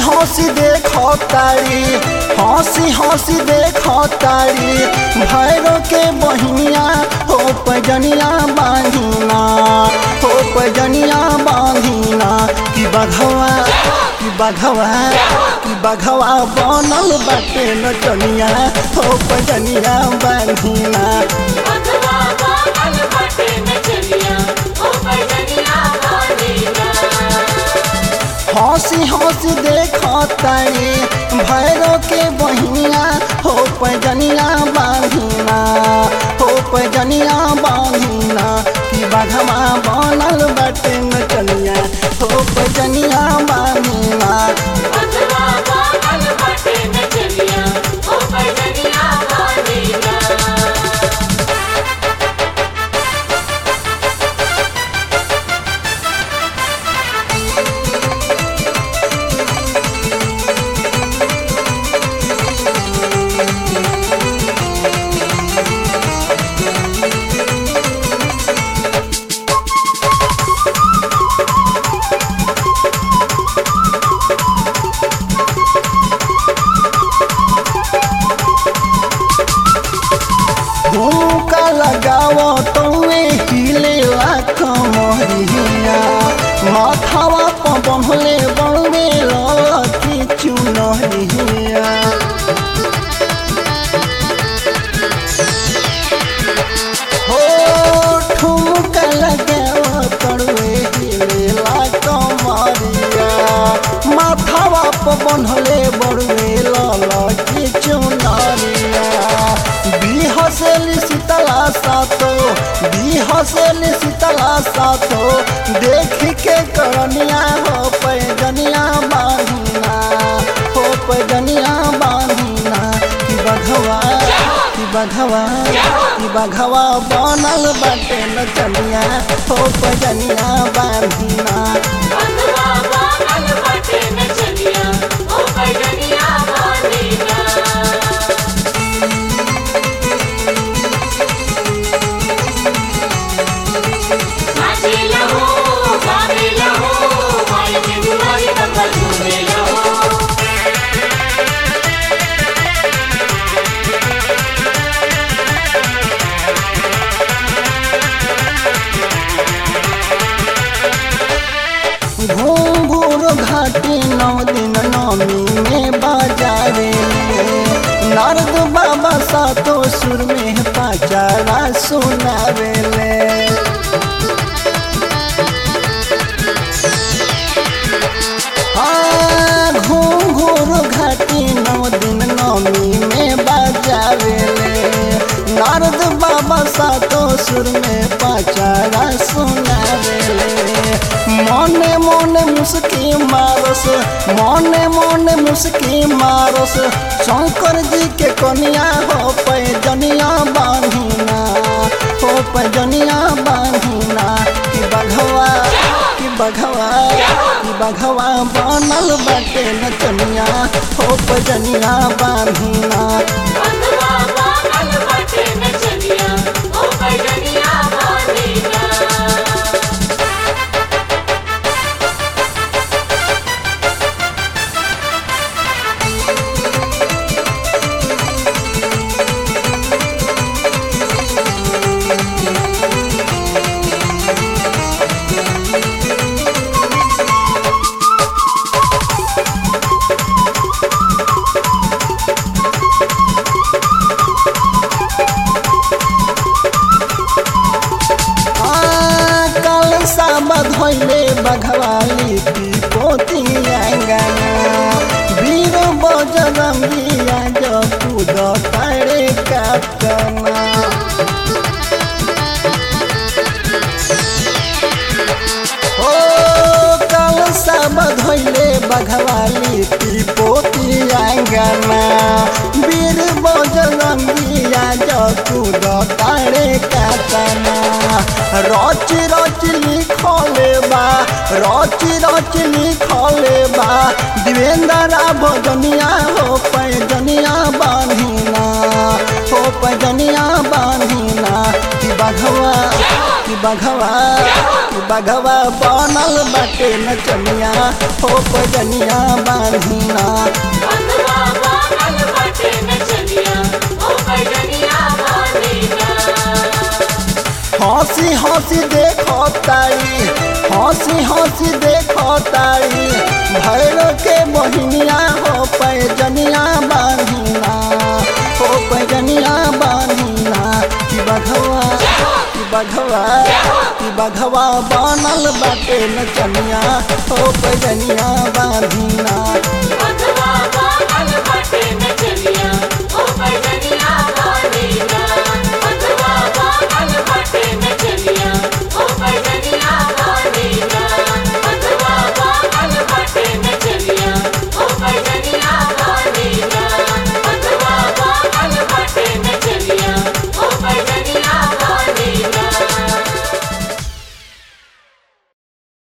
हंसी देखो तारी हंसी हंसी देखो तारी भैरो के बहिनिया हो पजनिया बांधिना हो पजनिया बांधिना कि बघवा कि बघवा कि बघवा बनल बाटे नचनिया हो पजनिया बांधिना बंधवा बांधल बाटे नचनिया ओ बजनिया बांधीना हंसी हंसी देखो तारी भैरो के बहिनिया हो पजनिया बांधिना हो पजनिया बांधिना कि बघवा बनल बाटे नचनिया हो पजनिया बांधिना बंधवा बांधल बाटे नचनिया ओ बजनिया बांधीना झुमका लगावो तोवे हिले कमरिया माथावा पर बंधले बड़वे लकी चुनरिया हो ठुमका लगावो तोवे हिले कमरिया माथावा पर बंधले बड़वे लकी चुनरिया बिहसेली शीतला सातो बिहसेली शीतला सातो देख के करनिया हो पैजनिया बांधिना हो पैजनिया बांधिना कि बघवा कि बघवा कि बघवा बनल बाटे नचनिया हो पैजनिया बांधिना बंधवा बांधल बाटे नचनिया ओ बजनिया बांधीना नाचे लहो गावे लहो माय के दुआरी बंबल झूमे लहो घूंघूर घाटी नौ दिन नौमी में बाजारे नारद बाबा सातो सुर में पाचारा सुनावेले हाँ, घूंघूर घाटी नौ दिन नौमी में बाजावेले नारद बाबा सातो सुर में पाचारा सुनावेले मने मने मुस्की मारस मने मने मुस्की मारस शंकर जी के कनिया हो पैजनिया बांधिना हो पैजनिया बांधिना कि बघवा कि बघवा कि बघवा बनल बाटे नचनिया हो पैजनिया बांधिना बंधवा बांधल बाटे नचनिया ओ बजनिया बांधीना आ, कल साबा धोइले बघवाली पी पोती आंगना वीर बजरंगिया जो कूद तारे काटना ओ कल सब धोइले बघवाली पी पोती आंगना वीर बजरंगिया जो कूद तारे काटना रच रच लिखले बा रच रच लिखले बा देवेंद्र भजनिया हो पैजनिया बांधिना हो पैजनिया बांधिना कि बघवा कि बघवा कि बघवा बनल बाटे नचनिया हो पैजनिया बांधिना बंधवा बनल बाटे नचनिया ओ पैजनिया बांधिना हंसी हंसी देखो तारी हंसी हंसी देखो तारी भैरो के मोहिनिया हो पैजनिया बांधिना हो पैजनिया बांधिना कि बघवा कि बघवा कि बघवा बनल बाटे नचनिया हो पैजनिया बांधिना